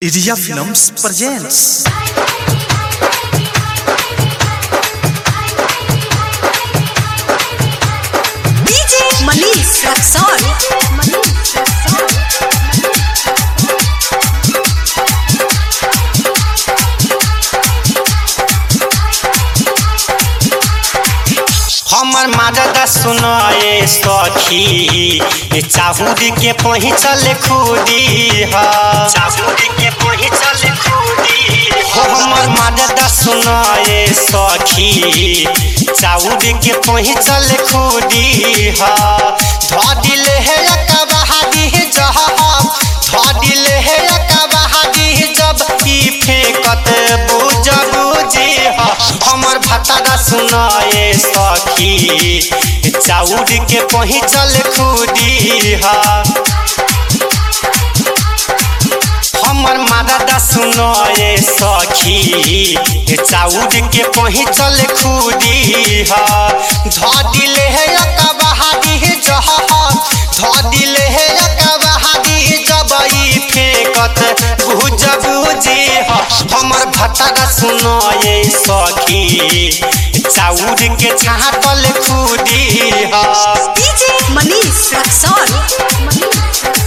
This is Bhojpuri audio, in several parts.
Iria Films presents DJ Manish Raxon. हमर माददा सुनाए सखी चाहूदी के पहुँचल खुदी ह चाहूदी के पहुँचल खुदी हो हमर माददा सुनाए सखी चाहूदी के पहुँचल खुदी ह धदिल है कबादी जह धदिल है कबादी जब ई फेंकत बुझ बुझी ह हमर भतारा सुनाए सखी चाउर के पहुँचल खुदी ह हमर मादा सुनाए सखी चाउर के पहुँचल खुदी ह धदिल है कबादी जह धदिल है कबादी जब ई फेंकत बुझ बुझी ह हमर भतारा सुनाए सखी चाउर के छातल खुदी ह DJ Manish Raxon.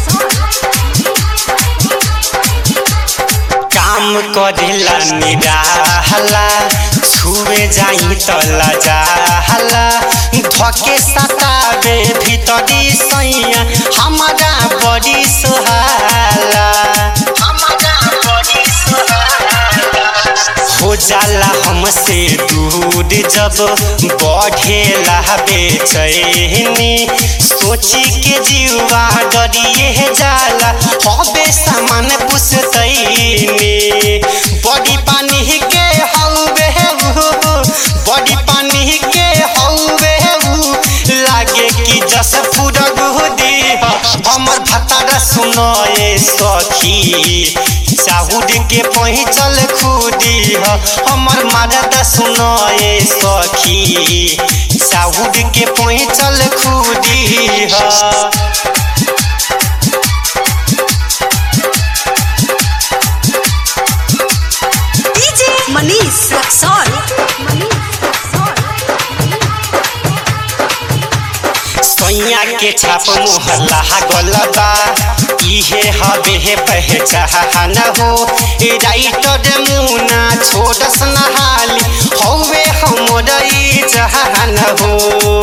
काम करेला निराहला छुए जाई त लजाहला धके सतावे भीतरी सैया हमारा बड़ी सुहाला हमारा बड़ी सुहाला हो जाला हमसे दूर जब बढ़ेला बेचैनी सोची के जीवा डरिए जाला हबे सामान पुसतैनी बड़ी पानी के हौवे उ, बड़ी पानी के हौवे उ, लागे कि जस फुरग दी हमर भतारा सुनाए सखी चाहुर के पहुँचल खुदी ह हमर मदद सुनाए सखी चाहुर के पहुँचल खुदी ह DJ Manish Raxon. सैया के छाप मोहल्ला गलबा इहे हबे हे पहचान हो ए राइटर मुना छोटस नहाली हौवे हमर ई जहान हो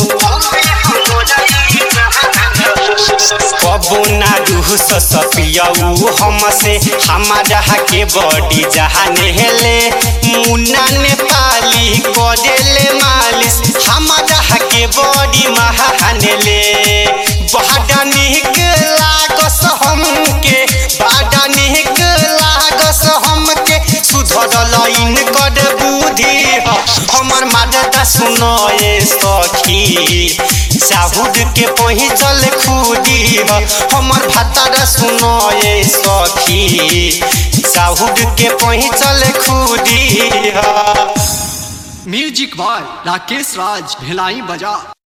कबो ना रूह सपियऊ हमसे हमारा के बॉडी जहाने हेले मुन्ना नेपाली करेले मालिश हमारा के बॉडी महानेले बड़ा निक लागस हमके बड़ा निक लागस हमके सुधर लाइन कर बुद्धि ह हमर मादता सुनाए सखी चाहुर के पहुँचल खुदी ह हमर भतार सुनाए सखी चाहुर के पहुँचल खुदी ह म्यूजिक बॉय राकेश राज भिलाई बजा